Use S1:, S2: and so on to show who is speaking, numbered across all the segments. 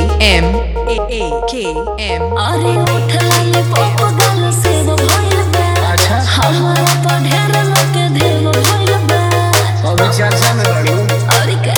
S1: M A A K M
S2: अरे उठला ले पप गल से वो भइल बा
S3: अच्छा।
S2: हमारा तो ढेर लोग के देव भइल बा
S3: अभी चर्चा में बड़ी
S2: अरे के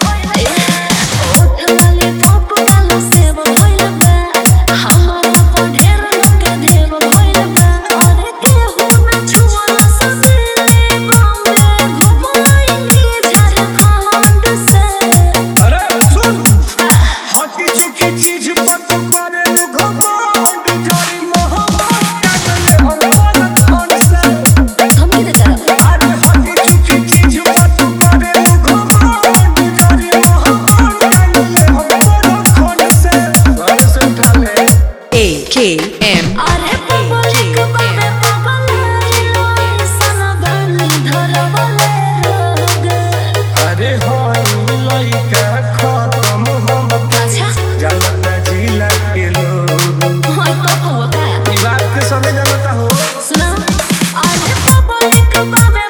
S2: उठला ले पप गल से वो भइल बा हमारा तो ढेर लोग के देव भइल बा अरे केहू ना छुआ सके बॉम्बे घुमाएंगे झारखंड से
S3: अरे सुन हटी चुकी चीज पर तू करे घमंड जारी मोहब्बत काटले हम मन मन से
S2: हम की तरफ
S3: अरे हटी चुकी चीज पर तू करे घमंड जारी मोहब्बत काटले हम मन मन से घर से उठा ले
S1: A K M
S2: अरे पब्लिक बाबे पगला सन बनी धरवले रोग
S3: अरे होई लइका खत्म हम
S2: अच्छा
S3: जलना जिला के लोग
S2: होय तो हुआ का
S3: ई बात के समझ जानता हो
S2: सुना अरे पब्लिक बाबे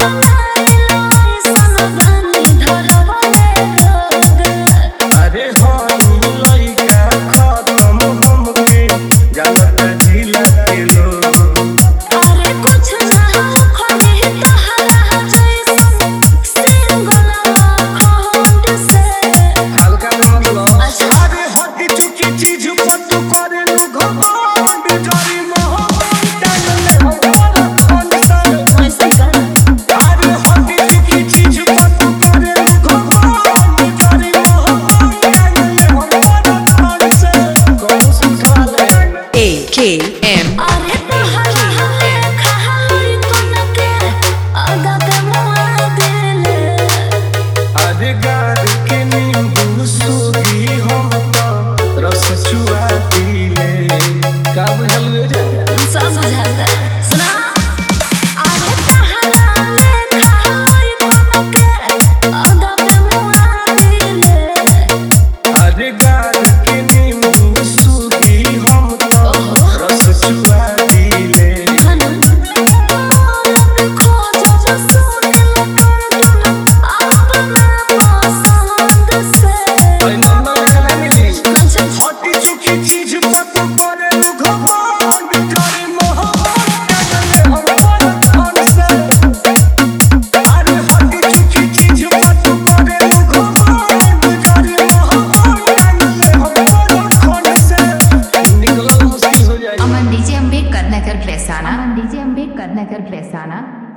S2: पगला सन बनी धरवले रोग
S3: अरे होई लइका खत्म हमके जलना जिला के लोग
S2: अरे कुछ ना खोले तहरा जैसन सिंगल खंड से
S3: हल्का में मतलब
S2: अच्छा।
S3: अरे हटी चुकी चीज पर तू करे नु घमंड जारी मोहब्बत डालले हम मन से
S2: ऐसे कर
S3: अरे हटी चुकी चीज पर तू करे नु घमंड जारी मोहब्बत डालले हम मन से कौन सिखा ले
S1: A K M
S2: अरे तहरा हले खाली कोन के आगा पे मुआ देले
S3: अरे गार के नींबू सूगी हम तो रस चुआ पीले का बुझल गे जा
S2: सब बुझाता सुना अरे तहरा हले खाली कोन के आगा पे मुआ देले
S3: अरे गार के नींबू सूगी हम तो रस चुआ पीले
S2: खाना और खोज जो सुन ले कर अपना पसंद से
S3: ओए नन्ना खला मिली
S2: अच्छा
S3: हटी चुकी चीज पर तू करे नु घमंड जारी मोहब्बत डालले हम मन से अरे हटी चुकी चीज पर तू करे नु घमंड जारी मोहब्बत डालले हम मन से निकलल मुश्किल हो जाए
S4: अमन डीजे अम्बेडकर नगर प्रेसाना अमन डीजे अम्बेडकर नगर प्रेसाना